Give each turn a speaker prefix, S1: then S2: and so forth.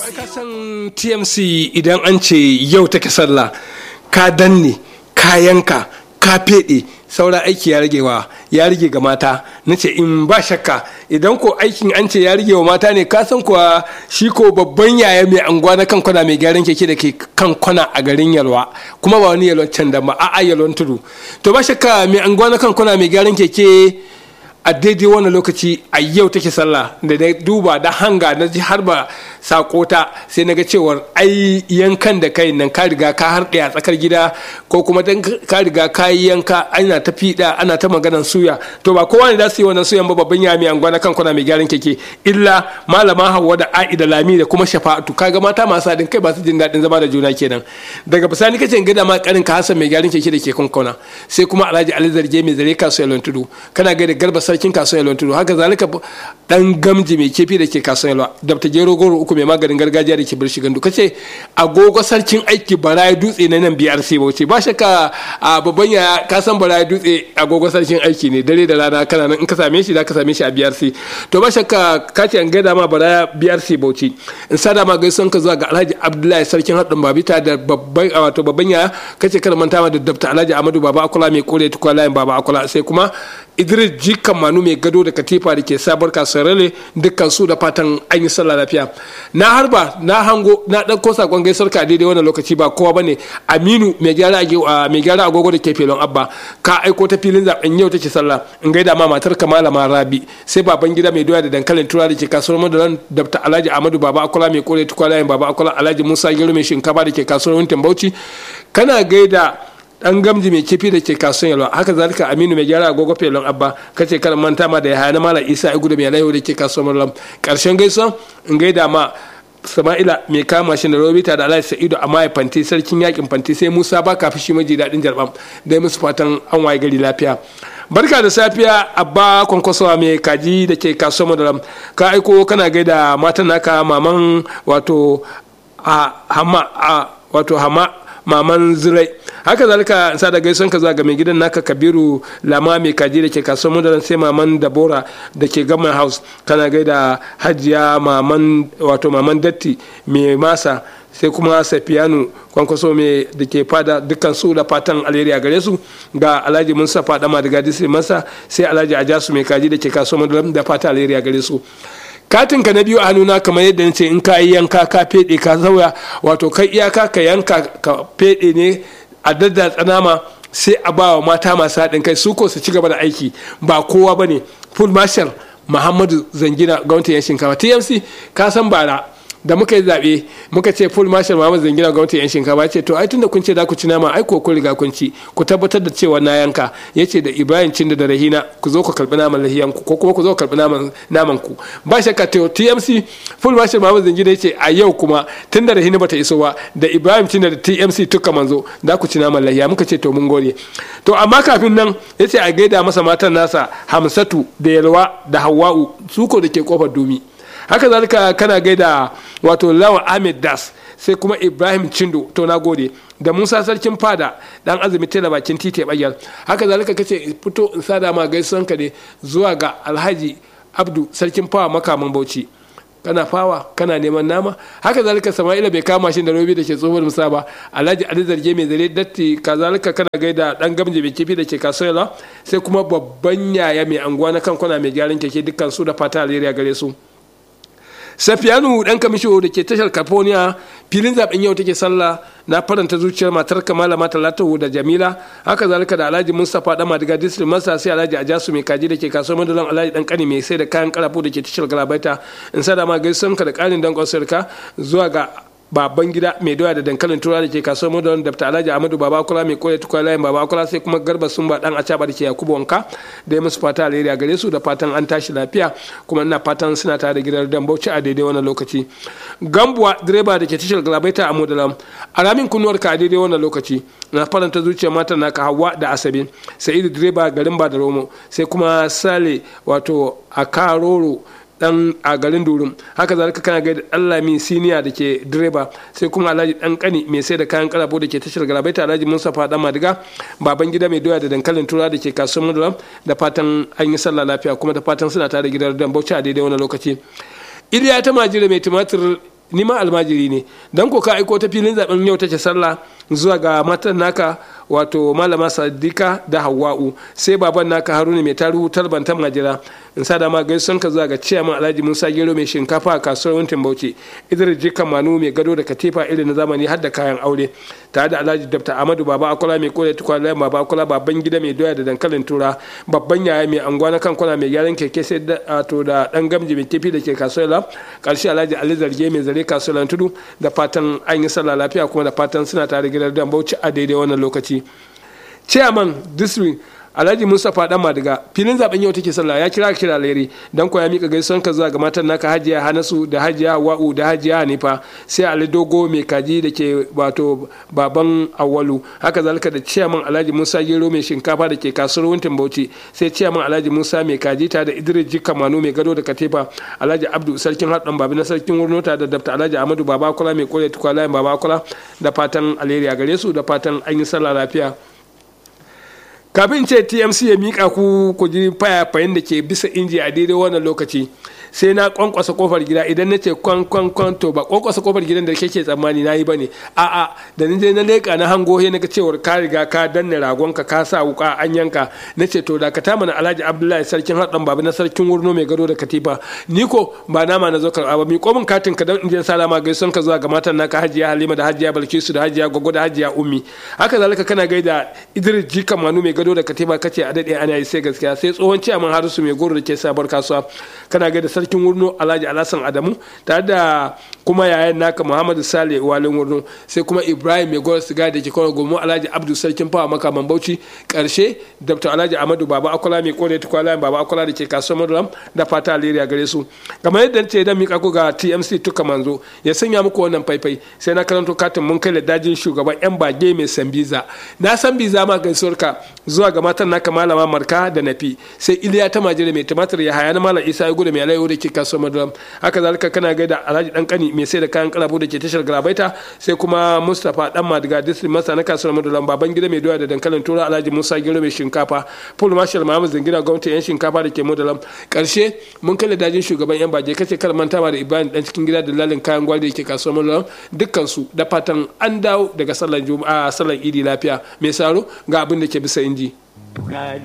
S1: ka san tmc idan an ce yau take sallah ka danne ka yanka ka feɗe saura aiki ya rage wa ya rage ga mata na ce in ba shakka idan ko aikin an ce ya rage wa mata ne ka san kuwa shi ko babban yaya mai anguwa na kan kwana mai gyaran keke da ke kan kwana a garin yalwa kuma ba wani yalwan can da ba a'a yalwan tudu to ba shakka mai anguwa na kan kwana mai gyaran keke a daidai wannan lokaci a yau take sallah da na duba da hanga na ji har ba sakota sai na ga cewar ai yankan da kai nan ka riga ka harɗe a tsakar gida ko kuma dan ka riga ka yi yanka ana ta fiɗa ana ta maganan suya to ba kowa ne za su yi wannan suyan ba babban yami an gwana kan kuna mai gyaran keke illa malama hawa da a'i da lami da kuma shafa'atu kaga mata masu haɗin kai ba su jin daɗin zama da juna kenan daga bisani kace in gada ma karin ka hasan mai gyaran keke da ke kankona sai kuma alhaji ali zarge mai zare kasuwar tudu kana gaida garba sarkin kasuwar yalwa tudu haka zalika dan gamji mai kefi da ke kasuwar yalwa dabta gero goro uku mai maganin gargajiya da ke birshi gandu kace agogo sarkin aiki barayi dutse na nan brc bauchi ba shakka a babban ya ka san barayi dutse agogo sarkin aiki ne dare da rana kana nan in ka same shi za ka same shi a brc to ba shakka ka ce an gaida ma baraya brc bauchi in sada ma gaisuwan ka zuwa ga alhaji abdullahi sarkin haɗin babita da babban wato babban ya kace kada manta ma da dabta alhaji amadu baba akula mai kore tukwa layin baba akula sai kuma idris jikan manu mai gado da katifa da ke sabar kasarele dukkan su da fatan an yi sallah lafiya na harba na hango na ɗauko sakon gaisar ka daidai wannan lokaci ba kowa bane aminu mai gyara mai gyara agogo da ke felon abba ka aiko ta filin zaben yau take sallah in gaida ma matar kamala ma rabi sai baban gida mai doya da dankalin tura da ke kasuwar madaran dabta alhaji amadu baba akola mai kore tukwalayen baba akola alhaji musa gero mai shinkafa da ke kasuwar wintin bauchi kana gaida dan gamji mai kifi da ke kasuwan yalwa haka zalika aminu mai gyara agogo felon abba kace karan manta ma da ya hana mala isa igu da mai laiho da ke kasuwan mallam karshen gaisuwa in gaida ma sama'ila mai kama shi da robita da alhaji sa'idu a maye fanti sarkin yakin fanti sai musa ba kafi shi maji daɗin jarbam dai musu fatan an waye gari lafiya barka da safiya abba kwankwasowa mai kaji da ke kasuwan madaram ka aiko kana gaida matan naka maman wato a hama a wato hama maman zirai haka zalika sa da gaison ka ga mai gidan naka kabiru lama mai kaji da ke kasuwar mudaran sai maman dabora da ke gama house kana gaida hajiya maman wato maman datti mai masa sai kuma safiyanu kwankwaso mai da ke fada dukkan su da fatan alheri a gare su ga alhaji musa fada ma daga disi masa sai alhaji ajasu mai kaji da ke kasuwar mudaran da fatan alheri a gare su katin ka na biyu a hannuna kamar yadda nace in ka yi yanka ka fede ka sauya wato kai iyaka ka yanka ka fede ne a dadda tsanama sai a ba wa mata masu haɗin kai su ko su ci gaba da aiki ba kowa ba ne full marshal muhammadu zangina gwamnatin yan shinkafa tmc ka san bara da muka yi zaɓe muka ce full marshal Muhammad Zangina gwamnati yan shinkafa ce to ai tunda kun ce za ku ci nama ai ko kun riga kun ci ku tabbatar da cewa na yanka yace da Ibrahim Cinda da Rahina ku zo ku karbi naman lahiyan ku ko kuma ku zo ku karbi naman naman ku ba shakka to TMC full marshal Muhammad Zangina yace a yau kuma tunda Rahina bata iso ba da Ibrahim Cinda da TMC tuka manzo za ku ci naman lahiya muka ce to mun gode to amma kafin nan yace a gaida masa matan nasa Hamsatu da Yalwa da Hawwa'u su ko da ke kofar Dumi haka zalika kana gaida wato lawan ahmed das sai kuma ibrahim cindo to na gode da musa sarkin fada dan azumi tela bakin titi bayar haka zalika kace fito in sada ma gaisuwan ka ne zuwa ga alhaji abdu sarkin fawa makaman bauchi kana fawa kana neman nama haka zalika sama'ila bai kama shi da robi da ke tsohuwar musa ba alhaji ali zarge mai zare datti kazalika kana gaida dan gamje mai kifi da ke kasuwa sai kuma babban yaya mai anguwa na kan kwana mai gyaran keke dukkan su da fata alheri gare su safiyanu dan kamisho da ke tashar california filin zaben yau take sallah na faranta zuciyar matar kamala mata latahu da jamila haka zalika da alhaji mustapha dan madiga district masa sai alhaji ajasu mai kaji da ke kasuwar madalan alhaji dan kani mai sai da kayan karafu da ke tashar galabaita in sada ma gaisan ka da karin dankon sarka zuwa ga baban gida mai doya da dankalin tura da ke kasuwar modern da ta alhaji amadu baba kula mai koya tukwa layin baba kula sai kuma garba sun ba dan acaba da ke yakubu wanka da ya musu fata alheri a gare su da fatan an tashi lafiya kuma ina fatan suna tare da gidan dan bauchi a daidai wannan lokaci gambuwa direba da ke tashar galabaita a modalam a ramin kunnuwar ka a daidai wannan lokaci na faranta zuciya matan naka hawa da asabe sa'idu direba garin ba da romo sai kuma sale wato a karoro dan a garin durum haka zalika kana gaida Allah min siniya da ke direba sai kuma alhaji dan kani mai sai da kayan karabo da ke tashar galabaita alhaji Mustafa dan Madiga baban gida mai doya da dankalin tura da ke kasuwar Mudulam da fatan an yi sallah lafiya kuma da fatan suna tare gidan dan Bauchi a daidai wani lokaci Iliya ta majira mai tumatir ni ma almajiri ne dan ko ka aiko ta filin zaben yau take sallah zuwa ga matan naka wato malama sadika da hawa'u sai baban naka haruna mai taruhu talbantan majira in sa da ma gaison ka zuwa ga ciyaman alhaji musa gero mai shinkafa a kasuwar wuntin bauchi idris jikan manu mai gado da katifa irin na zamani har da kayan aure tare da alhaji dabta amadu baba akola mai kore tukwa baba akola babban gida mai doya da dankalin tura babban yaya mai anguwa na kan kwana mai gyaran keke sai da to da dan gamji mai kifi da ke kasuwar la karshe alhaji ali zarge mai zare kasuwar tudu da fatan an yi sallah lafiya kuma da fatan suna tare gidan dan bauchi a daidai wannan lokaci chairman district alhaji mustapha dan madiga filin zaben yau take sallah ya kira kira leri dan ko ya mika gaisuwan ka zuwa ga matan naka hajiya hanasu da hajiya wa'u da hajiya hanifa sai ali dogo mai kaji da ke wato baban awalu haka zalika da ciyaman alhaji musa gero mai shinkafa da ke kasuwar wuntin bauchi sai ciyaman alhaji musa mai kaji ta da idris jika manu mai gado da katifa alhaji abdu sarkin haɗin babi na sarkin wurnota da dafta alhaji amadu babakula mai kore tukwalayen babakula da fatan alheri a gare su da fatan an yi sallah lafiya kafin ce tmc ya mika ku ku ji fayafayin da ke bisa inji a daidai wannan lokaci sai na kwankwasa kofar gida idan na ce kwan kwan kwan to ba kwankwasa kofar gidan da kake tsammani na yi bane a'a da ni je na leka na hango he naga cewar ka riga ka danne ragon ka ka sa wuka an yanka na ce to da ka mana alhaji abdullahi sarkin haɗin babu na sarkin wurno mai gado da katifa ni ko ba nama na zo karɓa ba mi komin katin ka dan in je salama gaison ka zuwa ga matan naka hajiya halima da hajiya balkisu da hajiya gogo da hajiya ummi haka zalika kana gaida idris jika manu mai gado da katifa kace a dade ana yi sai gaskiya sai tsohon ciyaman harisu mai goro da ke sabar kasuwa kana gaida sarkin wurno alhaji alhassan adamu tare da kuma yayan naka muhammadu sale walin wurno sai kuma ibrahim mai goro siga da ke kawo gomo alhaji abdu sarkin fawa makaman bauchi karshe dr alhaji amadu baba akola mai kore tukwala baba akola da ke kasuwar maduram da fata alheri a gare su kamar yadda ce dan mika ku ga tmc tuka manzo ya sanya muku wannan faifai sai na karanto katin mun kai da dajin shugaban yan bage mai sambiza na san biza ma gaisuwar ka zuwa ga matan naka malama marka da nafi sai iliya ta majira mai tumatir ya haya na malam isa ya gudu mai alayo da ke kasuwar maduram haka zalika kana gaida alhaji dan kani mai sai da kayan kalabu da ke tashar galabaita sai kuma mustapha dan madiga district masa na kasuwar maduram baban gida mai doya da dankalin tura alhaji musa gero mai shinkafa full marshal mahamud zangina gwamnati yan shinkafa da ke maduram karshe mun kai dajin shugaban yan baje kace kar mantawa da ibrahim dan cikin gida da lalin kayan gwari da ke kasuwar maduram dukkan su da fatan an dawo daga sallar juma'a sallar idi lafiya mai saro ga abin da ke bisa inji